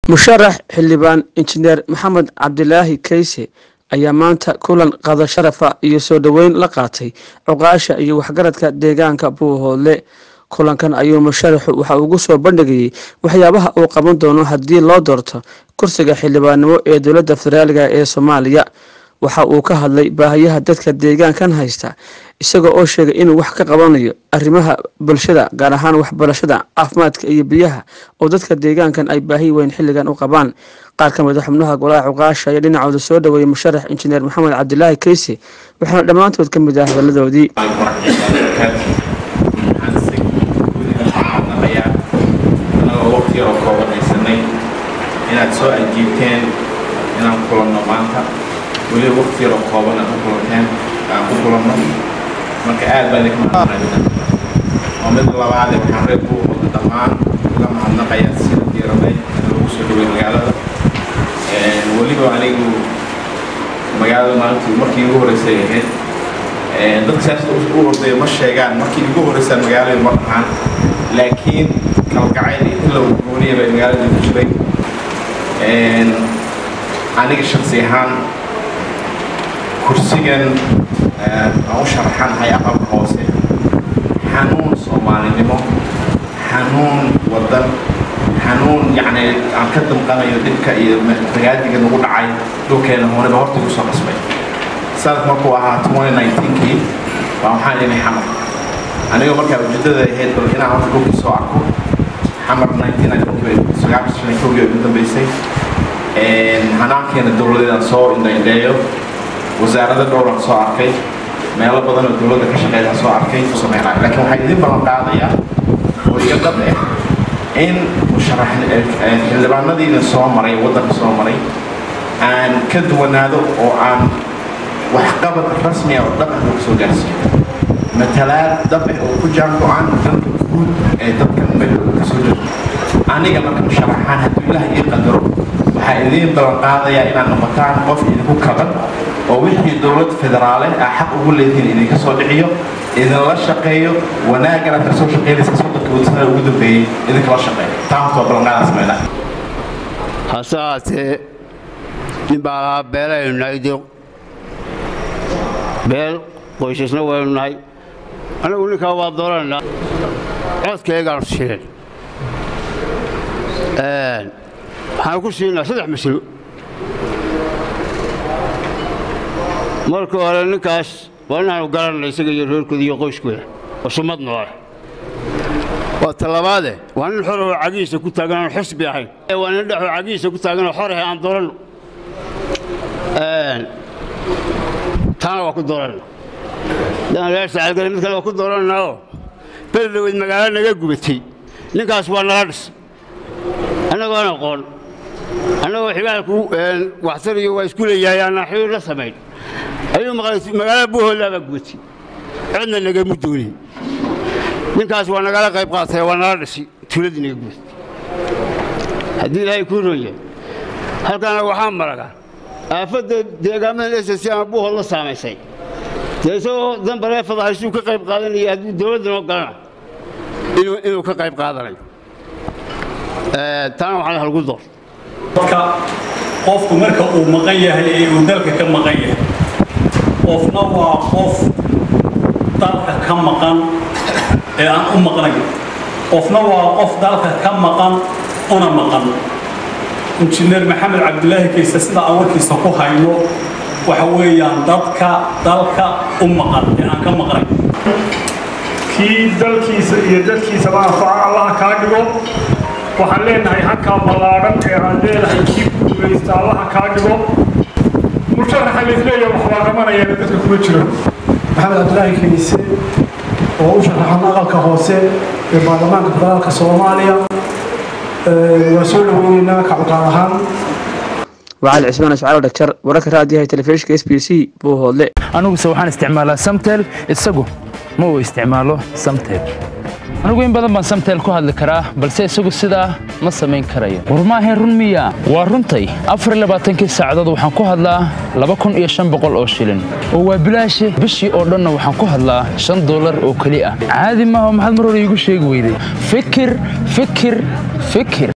musharax xildhibaan injineer maxamed cabdilaahi kayse ayaa maanta kulan qada sharafa iyo soo dhoweyn la qaatay cuqaasha iyo waxgaradka deegaanka buuhoodle kulankan ayuu musharaxu waxa ugu soo bandhigayay waxyaabaha uu qaban doono haddii loo doorto kursiga xildhibaannimo ee dowladda federaaliga ee soomaaliya waxa uu ka hadlay baahiyaha dadka deegaankan haysta isagoo oo sheegay inuu wax ka qabanayo arrimaha bulshada gaar ahaan waxbarashada caafimaadka iyo biyaha oo dadka deegaankan ay baahi weyn xilligan u qabaan qaar ka mid a xubnaha golaha cuqaasha ayaa dhinacooda soo dhoweeyay musharax injineer maxamed cabdilaahi kayse waxaana dhammaantood ka mid ah hadaladoodii anagoo waqti yaroo kooban haysanay inaad soo ajiibteen inaan kulanno maanta weliba waqti yaroo kooban aad ku kulanteen aan ku kulanno marka aad baan idinka mahadnaqaynaa oo mid labaade waxaan reer buuhooda dhammaan uga mahadnaqayaa sida diiranay lagu soo dhaway magaalada weliba anigu magaalada maalintii markii ugu horreysay ahayd dadka siyaasada u hordeeya ma sheegaan markii ugu horreysaan magaalada ma dhahaan laakiin kalgacayl iyo ilow gooniya bay magaalada ku jiray aniga shaksi ahaan kursigan aan u sharaxanahay aqalka hoose xanuun soomaalinimo xanuun wadan xanuun yacni aan ka damqanayo dhibka iyo magaadiga nagu dhacay dhulkeena hooneba horta igu soo qasbay sanad markuu ahaa 2019kii baa waxaan idhi xamar anigoo markaa ujeedada ahayd bal inaan horta dhulkii soo arko xamar 1990 ugu dambeysay hanaankeena dowladeedaan soo indhaindheeyo wasaarada dhowraan soo arkay meelo badan oo dowladda ka shaqeeyaan soo arkay sameynaayo laakiin waxaa idin ballan qaadayaa oo iga dad ah in musharax xildhibaanadiina soo maray waddanka soo maray aan ka duwanaado oo aan waxqabad rasmi ah oo dhaqan lagu soo gaarsiiyo matalaad dabe oo ku jaan go-aan danka guud ee dadkan meel ka soo jeedo aniga marka musharaxaan hadduu ilaah ii qadaro waxaa idiin ballan qaadayaa inaad noqotaan qof idinku kaban oo wixii dowlad federaale ah xaq ugu leedihiin idinka soo dhiciyo idinla shaqeeyo wanaagana ka soo shaqeynaysa soddonka wadsanada ugu dambeeyey idinkala shaqeeyo taa horta waa ballanqaadaa sameynaa hase haatee nin baa lahaa beelaynu nahay de beel qoysasna waynu nahay anagu ninkaa waa doorananaa codkaygaanu shirin waxaan ku siinaa saddex masalo marka hore ninkaas waa inaanu garanay isaga iyo reerkooda iyo qoyskooda oo sumad noole waa talabaade waa nin xor oo cagihiisa ku taagan aan xusbi ahayn waa nin dhexoo cagihiisa ku taagan oo xor ahay aan dooranno taana waa ku dooranna daan reer sacalgale mid kale waa ku dooranna oo beledhaweyd magaalo naga gubatay ninkaas waa nala dhis annagoon aqoon annagoo xigaalku waxtariyo waa isku leeyahay aanaan xiriir la samayn ayuu maqlay magaalada buuhoodlaa baa gubatay cidna nagamu doonin ninkaas waa nagala qayb qaatay waa nala dhisi tuuladii naga gubatay haddii ilaahay kuu roon yahay halkaana waxaa maraga aafadda deegaamada s c ama buuhood la saamaysay dee isagoo danbaree fadahaysuu ka qayb qaadanaya hadduu dowladda noo galana inuu ka qayb qaadanayo taana waxaa halgu door dadka qofku marka uu maqan yahay ee uu dalka ka maqan yahay qofna waa qof dalka ka maqan ee aan u maqnayn qofna waa qof dalka ka maqan una maqan injineer maxamed cabdilaahi kayse sida aan warkiisa ku hayno waxa weeyaan dadka dalka u maqan ee aan ka maqnayn kii dalkiisa iyo dadkiisaba anfaca allaha kaa dhigo waxaan leenahay halkaa ballaadhan ee aan leedahay kii guulaysta allaha kaa dhigo musharaxa laisleeyahay wax waa qabanayana dadka kuma jiro maxamed cabdilaahi kayse oo u sharaxan aqalka hoose ee baarlamaanka federaalka soomaaliya waa soo dhaweyneynaa kacabqaad ahaan wacali cismaan iscaalo dhagjar wararka raadiyaha telefishinka s b c buuhoodle aniguse waxaan isticmaalaa samtel isagu ma uu isticmaalo samtel anigu in badan baan samtel ku hadli karaa balse isagu sidaa ma samayn karayo war maahayn run miya waa runtay afar labaatankii saacadood waxaan ku hadlaa laba kun iyo shan boqol oo shilin oo waa bilaashe bishii oo dhanna waxaan ku hadlaa shan dollar oo keli ah caadi maaha maxaad mar hore iigu sheegi weyday fikir fikir fikir